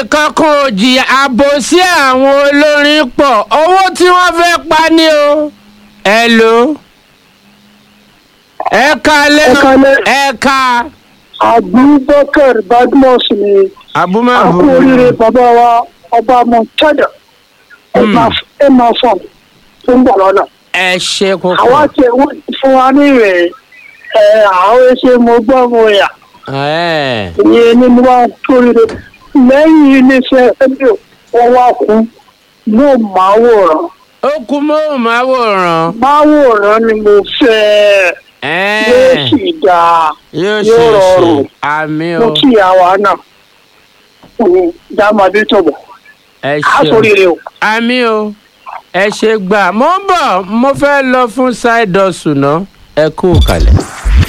ẹnìkan kan ò jìyà àbòsí àwọn olórin pọ̀ owó tí wọ́n fẹ́ pa ni o. ẹ lò ẹ ká lẹ́nu Ẹ káalẹ́. ẹ ká abubakar badmus ni abúmọ̀bù. àkó oríire bàbá wa ọba mọ̀tẹ́dà ẹ máa fọ̀ tó ń bọ̀ lọ́nà. ẹ ṣe kókó. àwa tí wọ́n ti fún wa ní ìrẹ̀ ẹ̀ àwọn ẹṣẹ́ mo gbọ́ mo yà ẹ ìyẹn ni mo wá kó oríire lẹ́yìn iléeṣẹ́ rédíò wọ́n wá kún yóò máa wòrán ó kú móhùnmáwòrán. máwòrán ni mo fẹ́ ẹ yóò sì dáa yóò yóò ṣe é ṣe rọrùn. àmì mo o kí àwa náà dáàmàdé tọ̀bọ̀ ẹ á ṣe o. sóríire o. àmì o ẹ ṣe gbà mo ń bọ̀ mo fẹ́ lọ fún side hustle náà ẹ kú kalẹ̀.